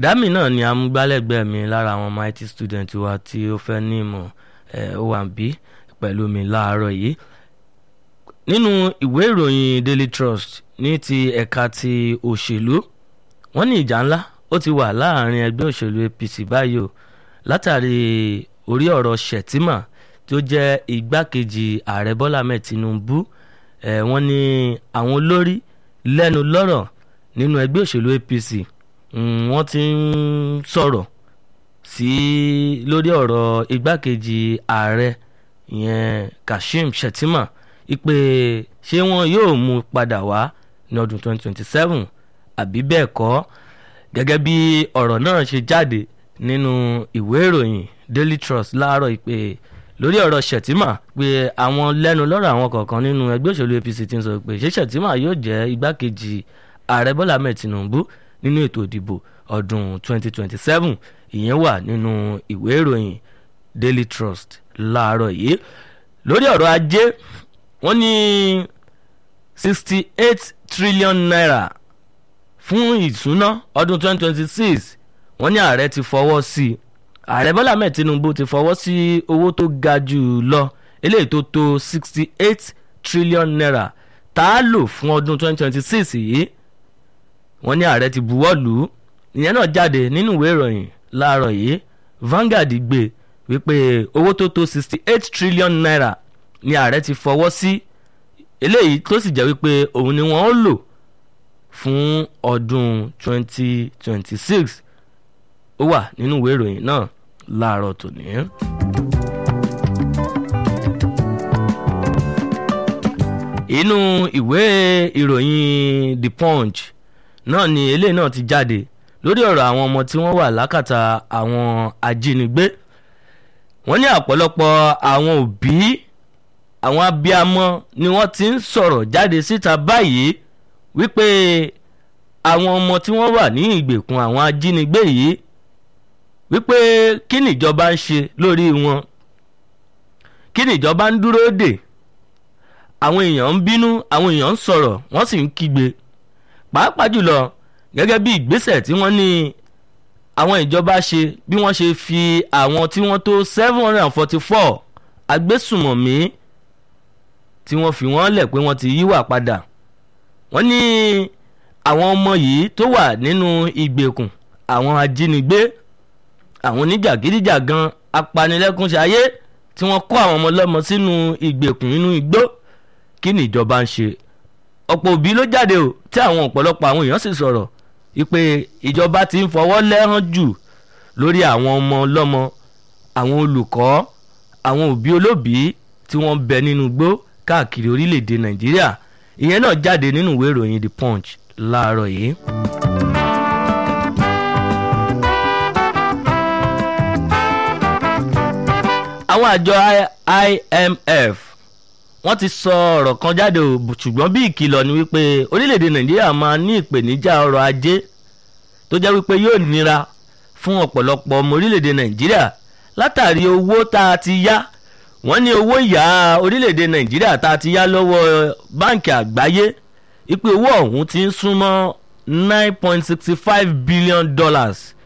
dami náà ni amúgbálẹ́gbẹ̀ẹ́ mi lára àwọn ọmọ IT student wa tí ó fẹ́ ní ìmọ̀ ẹ̀ ó wà bí pẹ̀lú mi láàárọ̀ yìí nínú ìwé ìròyìn Daily Trust ní ti ẹ̀ka ti òṣèlú wọ́n ní ìjà ńlá ó ti wà láàrin ẹgbẹ́ òṣèlú APC báyìí o látàrí orí ọ̀rọ̀ Shettima tó jẹ́ igbákejì ààrẹ Bọ́lá Ahmed Tinubu ẹ̀ wọ́n ní àwọn olórí lẹ́nu lọ́rọ̀ nínú ẹgbẹ́ òṣèlú APC wọ́n ti ń sọ̀rọ̀ sí lórí ọ̀rọ̀ igbákejì ààrẹ ìyẹn Kashim Shettima ipe ṣé wọn yóò mú padà wá ní ọdún 2027 àbí bẹ́ẹ̀ kọ́ gẹ́gẹ́ bí ọ̀rọ̀ náà ṣe jáde nínú ìwé ìròyìn Daily Trust láàárọ̀ ìpè lórí ọ̀rọ̀ Shettima pé àwọn lẹ́nu lọ́rọ̀ àwọn kọ̀ọ̀kan nínú ẹgbẹ́ òṣèlú APC ti ń sọ pé ṣé Shettima yóò jẹ́ igbákejì ààrẹ Bọ́lá Ahmed Tinubu nínú ètò ìdìbò ọdún 2027 ìyẹn wà nínú ìwé ìròyìn Daily Trust láàárọ̀ yìí lórí ọ̀rọ̀ ajé wọ́n ní sixty eight trillion naira fún ìsúná ọdún 2026 wọ́n ní ààrẹ ti fọwọ́ sí i ààrẹ Bọ́lá Ahmed Tinubu ti fọwọ́ sí owó tó ga jù lọ eléyìí tó tó sixty eight trillion naira tá a lò fún ọdún 2026 yìí wọ́n ní ààrẹ ti buwọ́ lù ú ìyẹn náà jáde nínú ìwé ìròyìn láàárọ̀ yìí Vanguard gbé wípé owó tó tó sixty eight trillion naira ni ààrẹ ti fọwọ́ sí eléyìí tó sì jẹ́ wípé òun ni wọ́n ó lò fún ọdún twenty twenty six ó wà nínú ìwé ìròyìn náà láàárọ̀ tòní. inú ìwé ìròyìn The Punch náà ni eléyìí náà ti jáde lórí ọ̀rọ̀ àwọn ọmọ tí wọ́n wà lákàtà àwọn ajínigbé wọ́n ní ọ̀pọ̀lọpọ̀ àwọn òbí àwọn abiyamọ ni wọ́n ti ń sọ̀rọ̀ jáde síta báyìí wípé àwọn ọmọ tí wọ́n wà ní ìgbèkùn àwọn ajínigbé yìí wípé kí nìjọba ń ṣe lórí wọn kí nìjọba ń dúró dè àwọn èèyàn ń bínú àwọn èèyàn ń sọ̀rọ̀ wọ́n sì ń kígbe pàápàá jùlọ gẹ́gẹ́ bí ìgbésẹ̀ tí wọ́n ní àwọn ìjọba ṣe bí wọ́n ṣe fi àwọn tí wọ́n tó seven hundred and forty four agbésùmọ̀mí tí wọ́n fi wọ́n lẹ̀ pé wọ́n ti yíwà padà wọ́n ní àwọn ọmọ yìí tó wà nínú ìgbèkùn àwọn ajínigbé àwọn oníjàgídíjàgan apanilẹ́kúnṣayé tí wọ́n kó àwọn ọmọ ọlọ́mọ sínú ìgbèkùn nínú igbó kí ni ìjọba ń ṣe ọ̀pọ̀ òbí ló jáde o tí àwọn ọ̀pọ̀lọpọ̀ àwọn èèyàn sì sọ̀rọ̀ wípé ìjọba ti ń fọwọ́ lẹ́hàn jù lórí àwọn ọmọ ọlọ́mọ àwọn olùkọ́ àwọn òbí olóbìí tí wọ́n bẹ nínú igbó káàkiri orílẹ̀-èdè nàìjíríà ìyẹn náà jáde nínú ìwé ìròyìn the punch láàárọ̀ yìí. àwọn àjọ IMF wọ́n ti sọ ọ̀rọ̀ kan jáde o ṣùgbọ́n bí ìkìlọ̀ ni wípé orílẹ̀-èdè nàìjíríà máa ní ìpèníjà ọrọ̀ ajé tó jẹ́ wípé yóò nira fún ọ̀pọ̀lọpọ̀ ọmọ orílẹ̀-èdè nàìjíríà látàrí owó tá a ti yá wọ́n ní owó ìyá orílẹ̀-èdè nàìjíríà tá a ti yá lọ́wọ́ báǹkì àgbáyé ipe owó ọ̀hún ti ń súnmọ́ nine point sixty five billion dollars